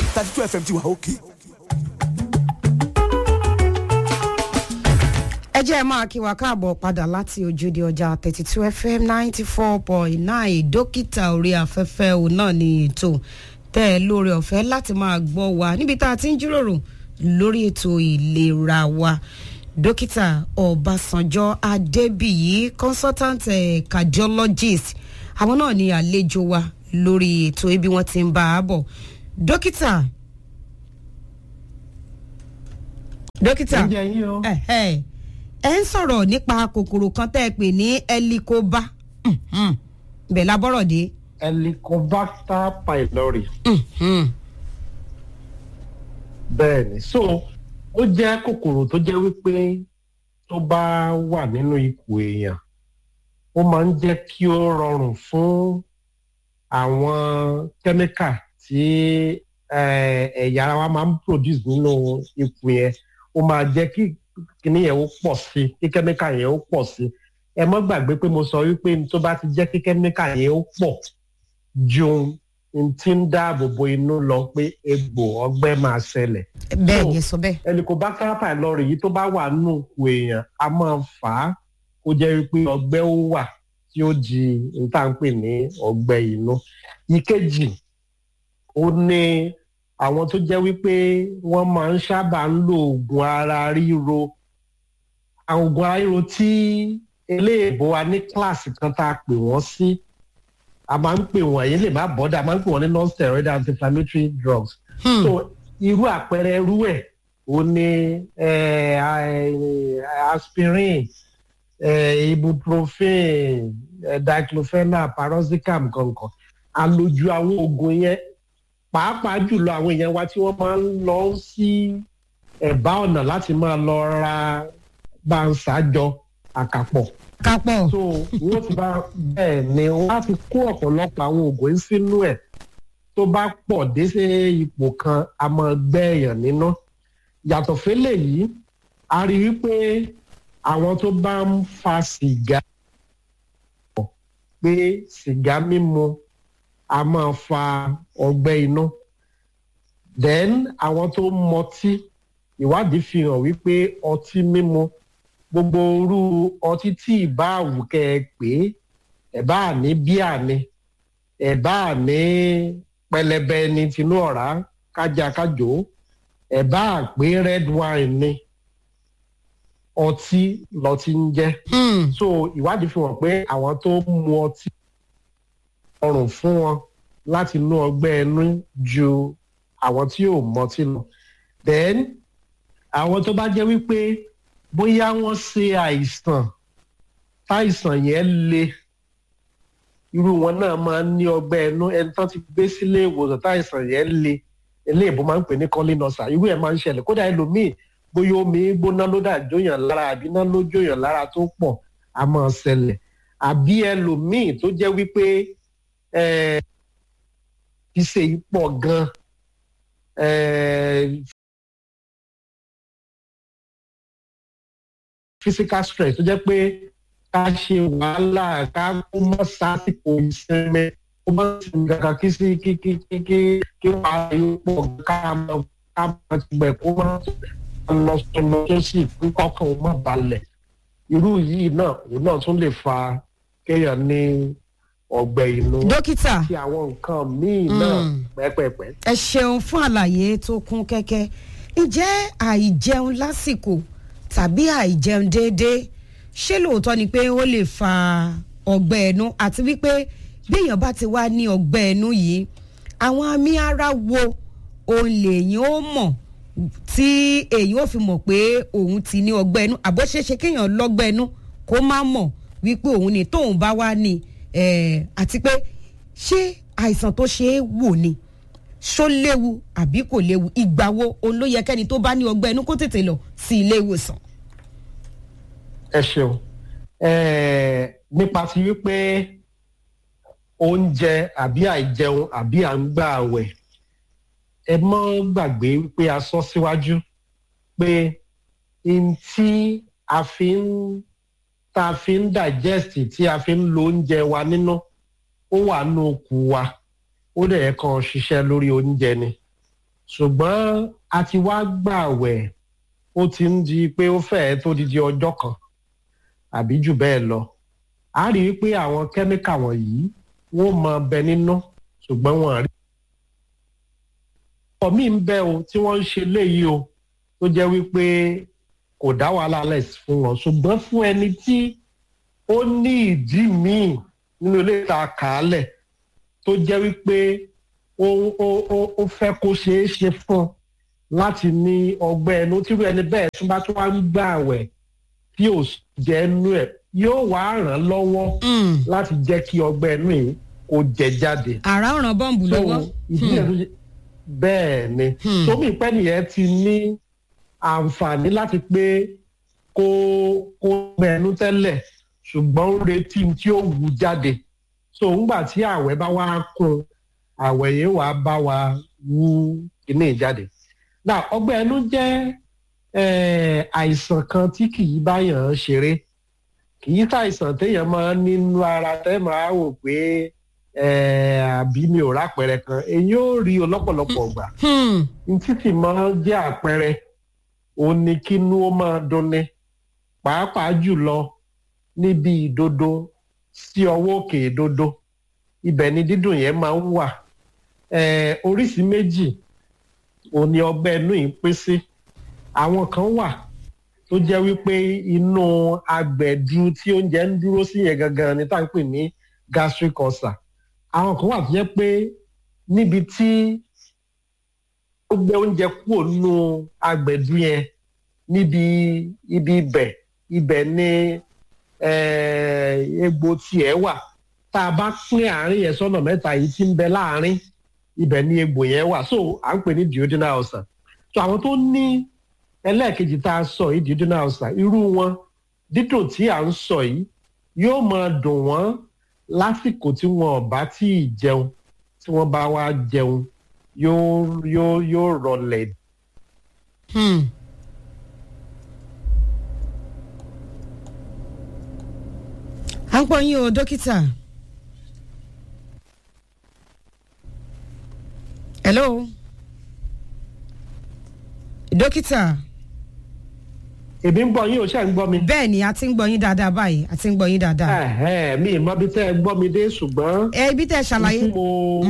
thirty two fm ti wà òkè. ẹ jẹ́ ẹ máa kí wa káàbọ̀ padà láti ojúde ọjà thirty two fm ninety four point nine dókítà orí afẹ́fẹ́ òun náà ni ètò tẹ́ ẹ lóore ọ̀fẹ́ láti máa gbọ́ wa níbi tá a ti ń jíròrò lórí ètò ìlera wa dókítà ọbásanjọ́ adébíyí consultant eh, cardiologist àwọn náà ni àlejò wa lórí ètò ibi wọn ti ń bá a bọ̀ dókítà dókítà oúnjẹ yín o. ẹ ẹ ẹ ń sọ̀rọ̀ nípa kòkòrò kan tẹ́ ẹ pè ní ẹlikóbá bẹ́ẹ̀ labọ́rọ̀ dé. helicobacter pylori. Mhm. bẹ́ẹ̀ ni so ó jẹ́ kòkòrò tó jẹ́ wípé tó bá wà nínú ikùn èèyàn ó máa ń jẹ́ kí ó rọrùn fún àwọn kẹ́míkà tí eh, ẹ̀yà ara wa máa ń produce nínú ikùn yẹn ó máa jẹ́ kí kíní yẹn ó pọ̀ sí kí kẹ́míkà yẹn ó pọ̀ sí ẹ mọ́ gbàgbé pé mo sọ wípé tó bá ti jẹ́ kí kẹ́míkà yẹn ó pọ̀ ju n tí ń dáàbò bo inú lọ pé egbò ọgbẹ́ máa ṣẹlẹ̀ bẹ́ẹ̀ So, ni ẹ sọ bẹ́ẹ̀. helicobacter pylori yìí tó bá wà nínú òkú èèyàn a máa fà á kó jẹ́ wípé ọgbẹ́ ó wà tí ó di n tá à ń pè ní ọgbẹ́ inú. ìkejì ó ní àwọn tó jẹ́ wípé wọ́n máa ń sábà ń lo oògùn ara ríro àwọn oògùn ara ríro tí eléèbó wa ní kíláàsì kan tá a pè wọ́n sí a máa ń pè wọ́n èyí lè má bọ́dà a máa ń pè wọ́n ní non-steroidal anti-inflammatory drugs Hmm. so irú àpẹẹrẹ irú ẹ o ní eh, eh, aspirin eh, ibuprofen eh, diclofenac paroxicam kankan àlòjù àwọn oògùn yẹn pàápàá jùlọ àwọn èèyàn wa tí wọ́n máa ń lọ sí ẹ̀bá ọ̀nà láti máa lọ ra báńsájọ àkàpọ̀ kápọ̀ so wọ́n ti bá bẹ́ẹ̀ ni wọ́n á fi kó ọ̀pọ̀lọpọ̀ àwọn oògùn yìí sínú ẹ̀ tó bá pọ̀ dé sí ipò kan a máa gbẹ́ èèyàn nínú yàtọ̀ fẹ́lẹ̀ yìí a rí i pé àwọn tó bá ń fa sìgá pé sìgá mímu a máa fa ọgbẹ́ inú then àwọn tó ń mọtí ìwádìí fi hàn wípé ọtí mímu gbogbo irú ọtí tí ìbá àwùkẹ́ ẹ pé ẹ̀ bá ní bíà ni ẹ̀ bá ní pẹlẹbẹ ni tinú ọ̀rá kájà kájò ẹ̀ bá pé red wine ni ọtí lọtí ń jẹ́ Hmm. so ìwádìí fi hàn pé àwọn tó ń mu ọtí ọrùn fún wọn láti inú ọgbẹ́ ẹnu ju àwọn tí ò mọtí lọ then àwọn tó bá jẹ́ wípé bóyá wọ́n ṣe àìsàn táìsàn yẹn le irú wọn náà máa ń ní ọgbẹ́ ẹnu ẹni tó ti gbé sílé ìwòsàn táìsàn yẹn le eléyìnbó máa ń pè ní kọ́línọ́sà irú ẹ̀ máa ń ṣẹlẹ̀ kódà ẹlòmíì bóyá omi gbóná ló dà jóyàn lára àbí iná ló jóyàn lára tó pọ̀ a máa ṣẹlẹ̀ àbí ẹlòmíì tó jẹ́ wípé ẹ̀ ìṣe yìí pọ̀ gan ẹ̀ physical stress tó jẹ́ pé ká ṣe wàhálà ká kó mọ́ sásìkò ìsinmi kó mọ́ sinmi kankan kí sí kí kí kí kí kí wàhálà yóò pọ̀ ká mọ́ ká mọ́ ti gbẹ̀ kó mọ́ lọ sọlọ tó sì kí kọ́kàn ó mọ́ balẹ̀ irú yìí náà òun náà tún lè fa kéèyàn ní ọgbẹ́ inú dókítà àti àwọn nǹkan míì náà Mm. pẹ́pẹ́pẹ́. ẹ ṣeun fún àlàyé tó kún kẹ́kẹ́ ǹjẹ́ àìjẹun lásìkò tàbí àìjẹun déédéé ṣé lóòótọ́ ni pé ó lè fa ọgbẹ́ ẹnu àti wípé béèyàn bá ti wá ní ọgbẹ́ ẹnu yìí àwọn àmì ara wo òun lèyìn ó mọ̀ tí èyí ò fi mọ̀ pé òun ti ní ọgbẹ́ ẹnu àbó ṣeéṣe kéèyàn lọ́gbẹ́ ẹnu kó má mọ̀ wípé òun ni tóun bá wá ní eh, àti pé ṣé àìsàn tó ṣe é wò ni ṣó léwu àbí kò léwu ìgbà wo òun ló yẹ kẹ́ni tó bá ní ọgbẹ́ inú kó tètè lọ sí ilé ìwòsàn. ẹ ṣeun Ẹ̀ẹ̀, nípa ti wípé oúnjẹ àbí àìjẹun àbí à ń gbà àwẹ̀ ẹ mọ́ gbàgbé wípé a sọ síwájú pé n tí a fi ń tá a fi ń digest tí a fi ń lo oúnjẹ wa nínú ó wà nínú okù wa ó dẹ̀ yẹ kàn ṣiṣẹ́ lórí oúnjẹ ni ṣùgbọ́n a ti wá gbààwẹ̀ ó ti ń di pé ó fẹ́ẹ́ tó di di ọjọ́ kan àbí jù bẹ́ẹ̀ lọ a rí i pé àwọn kẹ́míkà wọ̀nyí wọ́n mọ bẹ nínú ṣùgbọ́n wọn rí. ọ̀pọ̀ míì ń bẹ o tí wọ́n ń ṣe léyìí o tó jẹ́ wípé kò dá wàhálà lẹ̀ fún wọn ṣùgbọ́n fún ẹni tí ó ní ìdí míì nínú ilé ìta kàálẹ̀ tó jẹ́ wípé ó ó ó ó fẹ́ kó ṣeé ṣe fún un láti ní ọgbẹ́ ẹnu tírú ẹni bẹ́ẹ̀ tún bá tún wá ń gbà àwẹ̀ tí ò jẹ́ ẹnu ẹ̀ yóò wá ràn án lọ́wọ́ láti jẹ́ kí ọgbẹ́ ẹnu yìí kó jẹ jáde. àrà ọ̀ràn bọ́ǹbù lọ́wọ́. ìdí ẹ̀ tó ṣe bẹ́ẹ̀ ni tómi ìpẹ́ nìyẹn ti ní àǹfààní láti pé kó kó ọgbẹ́ ẹnu tẹ́lẹ̀ ṣùgbọ́n ó retí tí ó wù jáde so ńgbà tí àwẹ̀ bá wá kún àwẹ̀ yìí wàá bá wa wú kíní jáde now ọgbẹ́ ẹnu jẹ́ àìsàn kan tí kì í báyàn ṣeré kì í ṣàìsàn téèyàn máa ń nínú ara tẹ́ máa wò pé àbí mi ò rápẹrẹ kan èyí ò rí o lọ́pọ̀lọpọ̀ gbà títí máa jẹ́ àpẹrẹ òun ni kínú ó máa dunni pàápàá jùlọ níbi ìdodo sí ọwọ́ òkè ìdodo ibẹ̀ ni dídùn yẹn máa ń wà oríṣìí méjì òun ni ọgbẹ́ inú yìí pín sí àwọn kan wà tó jẹ́ wípé inú agbẹ̀dú tí oúnjẹ ń dúró sí yẹn gangan ni tá à ń pè ní gastric ulcer àwọn kan wà tó jẹ́ pé níbi tí ó gbé oúnjẹ kúrò nínú agbẹ̀dú yẹn níbi ibi ibẹ̀ ibẹ̀ ni egbò tiẹ̀ wà tá a bá pín àárín yẹn sọ́nà mẹ́ta yìí tí ń bẹ láàárín ibẹ̀ ni egbò yẹn wà so à ń pè ní duodenal ulcer so àwọn tó ní ẹlẹ́ẹ̀kejì tá a sọ yìí duodenal ulcer irú wọn dídùn tí à ń sọ yìí yóò máa dùn wọ́n lásìkò tí wọn ò bá tí ì jẹun tí wọ́n bá wá jẹun yóò yóò yóò rọlẹ̀. à ń pọ̀ yín o dókítà. hello dókítà. èmi ń gbọ́ yín o ṣe ń gbọ́ mi. bẹ́ẹ̀ ni a ti ń gbọ́ yín dáadáa báyìí a ti ń gbọ́ yín dáadáa. ẹ̀hẹ́ mi ìmọ̀ bí tẹ́ ẹ gbọ́ mi dé ṣùgbọ́n. ẹ ibi tẹ́ ẹ ṣàlàyé. n tí mo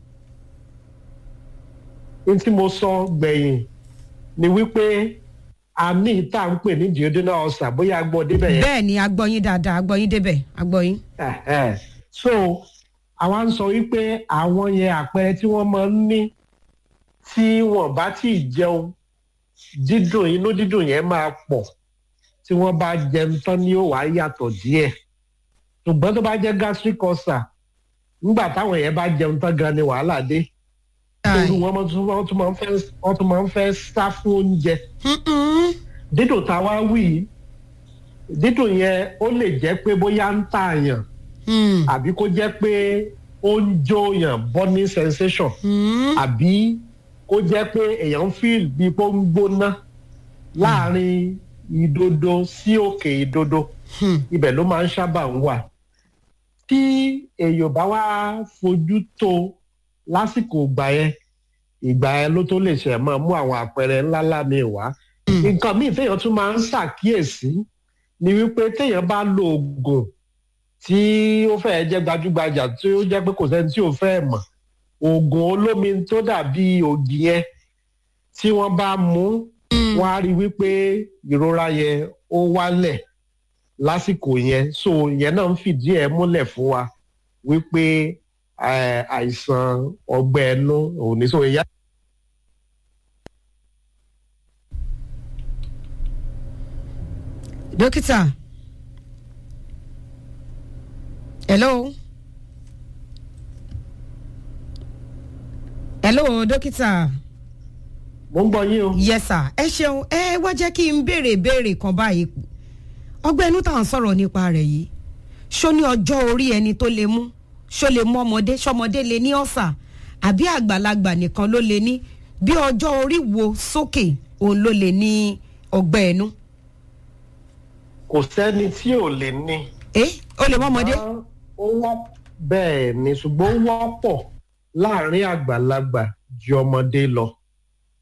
n tí mo sọ gbẹ̀yìn ni wípé a ní ìta ń pè ní duodenal ulcer bóyá a gbọ́ débẹ̀ yẹn. bẹ́ẹ̀ ni a gbọ́ yín dáadáa a gbọ́ yín débẹ̀ a gbọ́ yín. ẹ̀hẹ́ so àwa ń sọ wípé àwọn yẹn àpẹẹrẹ tí wọ́n máa ń ní tí wọ́n bá tí ì jẹun dídùn inú dídùn yẹn máa pọ̀ tí wọ́n bá jẹun tán ni ó wàá yàtọ̀ díẹ̀ ṣùgbọ́n tó bá jẹ́ gastric ulcer nígbà táwọn yẹn bá jẹun tán gan ni wàhálà dé torí wọ́n tún máa ń fẹ́ wọ́n tún máa ń fẹ́ sá fún oúnjẹ dídùn táwa wí dídùn yẹn ó lè jẹ́ pé bóyá ń tààyàn àbí kó jẹ́ pé ó ń jóyàn burning sensation àbí kó jẹ́ pé èèyàn feel bí pé ó ń gbóná láàrin ìdodo sí òkè ìdodo ibẹ̀ ló máa ń sábà ń wà tí èèyàn bá wá fojú tó lásìkò ìgbà yẹn ìgbà yẹn ló tó lè ṣe máa mú àwọn àpẹẹrẹ ńláńlá mi wá nǹkan míì téèyàn tún máa ń ṣàkíyèsí ni wípé téèyàn bá lo oògùn tí ó fẹ́ẹ́ jẹ́ gbajúgbajà tí ó jẹ́ pé kò sẹ́ni tí ò fẹ́ mọ̀ oògùn olómi tó dàbí ògì yẹn tí wọ́n bá mú wọ́n á rí wípé ìrora yẹn ó wálẹ̀ lásìkò yẹn so yẹn náà ń fìdí ẹ̀ múlẹ̀ fún wa wípé àìsàn ọgbẹ́ ẹnu òun ní so ìyá. dókítà hello hello dókítà. mo ń gbọ́ yín o. yes sir ẹ ṣeun ẹ wá jẹ́ kí n béèrè ìbéèrè kan báyìí ọgbẹ́ inú tá à ń sọ̀rọ̀ nípa rẹ̀ yìí ṣó ní ọjọ́ orí ẹni tó lè mú ṣó lè mú ọmọdé ṣọmọdé lè ní ọ̀sà àbí àgbàlagbà nìkan ló lè ní bí ọjọ́ orí wo sókè òun ló lè ní ọgbẹ́ inú. kò sẹ́ni tí ò lè ní. ẹ ó lè mú ọmọdé. ó wọ́ bẹ́ẹ̀ ni ṣùgbọ́n ó wọ́pọ̀ láàrin àgbàlagbà ju ọmọdé lọ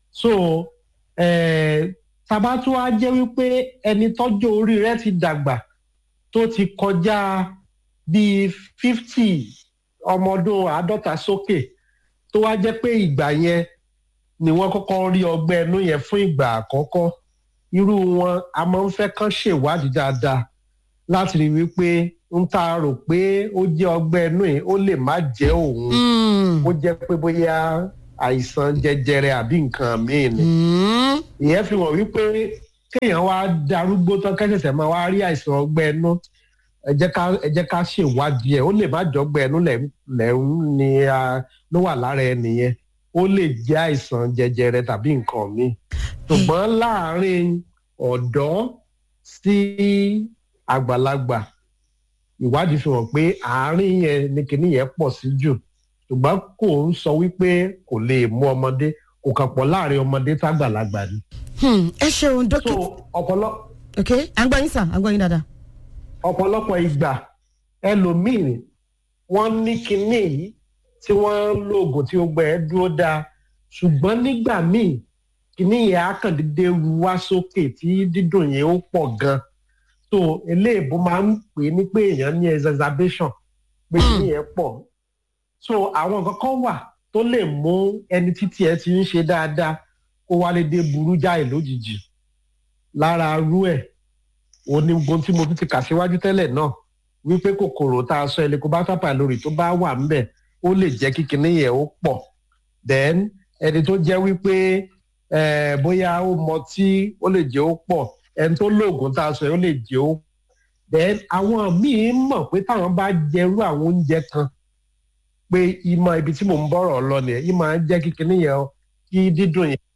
so eh, tabatu á jẹ́ wípé ẹni tọ́jú orí rẹ̀ ti dàgbà tó ti kọjá bíi fifty ọmọ ọdún àádọ́ta sókè tó wá jẹ́ pé ìgbà yẹn ni wọ́n kọ́kọ́ rí ọgbẹ́ ẹnu yẹn fún ìgbà àkọ́kọ́ irú wọn a máa ń fẹ́ kán ṣèwádìí dáadáa láti rí wípé ń ta rò pé ó jẹ́ ọgbẹ́ ẹnu yìí ó lè má jẹ́ òun Mm. ó jẹ́ pé bóyá àìsàn jẹjẹrẹ àbí nǹkan míì ni Mm. ìyẹn fi hàn wípé kéèyàn wá darúgbó tán kẹsẹsẹ máa wá rí àìsàn ọgbẹ́ ẹnu ẹ jẹ́ ká ẹ jẹ́ ká ṣèwádìí ẹ̀ ó lè má jọgbẹ́ ẹnu lẹ́hún ni a ló wà lára ẹnìyẹn ó lè jẹ́ àìsàn jẹjẹrẹ tàbí nǹkan míì ṣùgbọ́n láàárín ọ̀dọ́ sí àgbàlagbà ìwádìí fi hàn pé àárín yẹn ni kinní yẹn pọ̀ sí jù ṣùgbọ́n kò ń sọ wípé kò lè mú ọmọdé kò kàn pọ̀ láàrin ọmọdé tágbàlagbà ni. Hmm, ẹ ṣeun so dókítà ọpọlọ ok à ń gbọ́ yín sà à ń gbọ́ yín dáadáa. ọ̀pọ̀lọpọ̀ ìgbà ẹlòmíì wọ́n ní kinní yìí tí wọ́n ń lo oògùn tí ó gbẹ ẹ́ dúró dáa ṣùgbọ́n nígbà míì kinní yẹn á kàn dédé ru wá sókè tí dídùn yẹn ó pọ̀ gan so eléèbó máa ń pè é ní pé èèyàn ní exacerbation pé kinní yẹn pọ̀ so àwọn nǹkan kan wà tó lè mú ẹni títí ẹ ti ń ṣe dáadáa kó wá lédè burú jáì lójijì lára rú ẹ̀ onígun tí mo tún ti kà síwájú tẹ́lẹ̀ náà wípé kòkòrò tá a sọ helicobacter pylori tó bá wà ńbẹ̀ ó lè jẹ́ kí kinní yẹn ó pọ̀ then ẹni tó jẹ́ wípé eh, bóyá ó mọtí ó lè jẹ́ ó pọ̀ ẹni tó lóògùn tá a sọ yẹn ó lè jẹ́ ó then àwọn míì mọ̀ pé táwọn bá jẹrú àwọn oúnjẹ kan pé ìmọ̀ ibi tí mò ń bọ̀rọ̀ lọ nìyẹn ìmọ̀ á jẹ́ kí kinní yẹn kí dídùn yẹn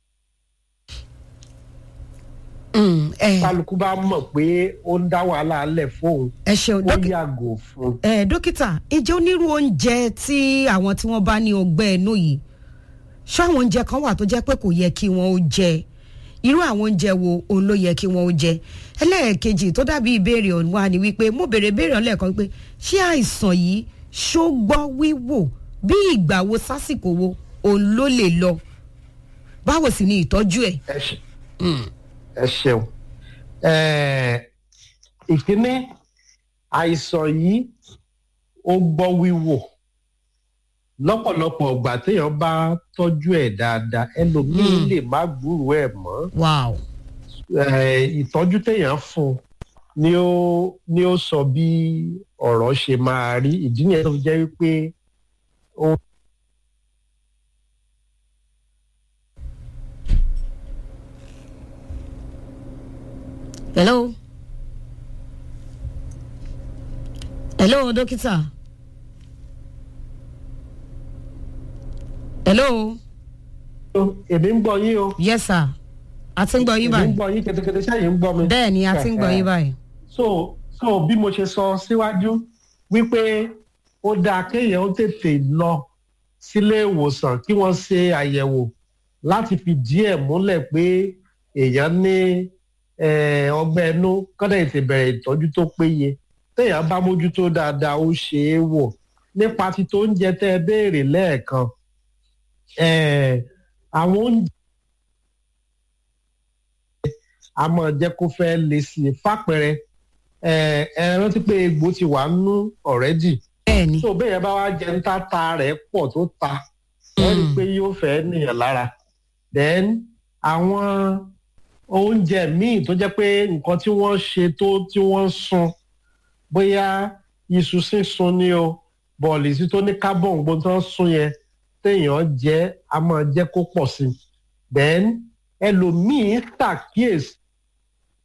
Mm, ẹ kálukú bá mọ̀ pé ó ń dá wàhálà lẹ̀ fóun ẹ ṣeun ó dókítà. yàgò fún un. ẹ dókítà ǹjẹ́ onírú oúnjẹ tí àwọn tí wọ́n bá ní ọgbẹ́ ẹnu yìí ṣáwọn oúnjẹ kan wà tó jẹ́ pé kò yẹ kí wọ́n ó jẹ irú àwọn oúnjẹ wo òun ló yẹ kí wọ́n ó jẹ ẹlẹ́ẹ̀kejì tó dàbí ìbéèrè ọ̀hún wa ni wípé mo béèrè ìbéèrè ọ̀hún lẹ́ẹ̀kan wípé ṣé àìsàn yìí ṣó gbọ́ wíwò bí ìgbà wo sásìkò wo òun ló lè lọ báwo sì ni ìtọ́jú ẹ̀. ẹ ṣe ẹ ṣeun Ẹ, ìkíní àìsàn yìí ó gbọ́ wíwò lọ́pọ̀lọpọ̀ ọgbà téèyàn bá tọ́jú ẹ̀ dáadáa ẹlòmíín Hmm. lè má gbúròó ẹ̀ mọ́ wow. Ẹ, ìtọ́jú téèyàn fún un ni ó ni ó sọ bí ọ̀rọ̀ ṣe máa rí ìdí nìyẹn tó fi jẹ́ wípé ó hello hello dókítà hello èmi ń gbọ́ yín o yes sir a ti ń gbọ́ yín èmi ń báyìí gbọ́ yín ketekete sẹ́yìn ń gbọ́ mi. bẹ́ẹ̀ ni a ti ń gbọ́ yín báyìí so so bí mo ṣe sọ síwájú wípé ó dáa kéèyàn ó tètè lọ sílé ìwòsàn kí wọ́n ṣe àyẹ̀wò láti fi díẹ̀ múlẹ̀ pé èèyàn ní eh, ọgbẹ́ inú kọ́dà ètè bẹ̀rẹ̀ ìtọ́jú tó péye téèyàn bá mójútó dáadáa ó ṣe é wò nípa ti tó oúnjẹ tẹ́ ẹ béèrè lẹ́ẹ̀kan eh, àwọn oúnjẹ a máa jẹ́ kó fẹ́ le sí i fàpẹẹrẹ ẹ ẹ rántí pé egbò ti wà nínú ọ̀rẹ́dì bẹ́ẹ̀ ni tó bẹ́ẹ̀ yẹn bá wá jẹ níta ta rẹ̀ pọ̀ tó ta wọ́n rí i pé yóò fẹ́ nìyẹn lára then àwọn oúnjẹ míì tó jẹ́ pé nǹkan tí wọ́n ṣe tó tí wọ́n sun bóyá iṣu sísun ni o bọ̀ọ̀lì sí tó ní carbon gbogbo tó ń sun yẹn téèyàn jẹ a máa jẹ́ kó pọ̀ sí i then ẹlòmíín ṣàkíyèsí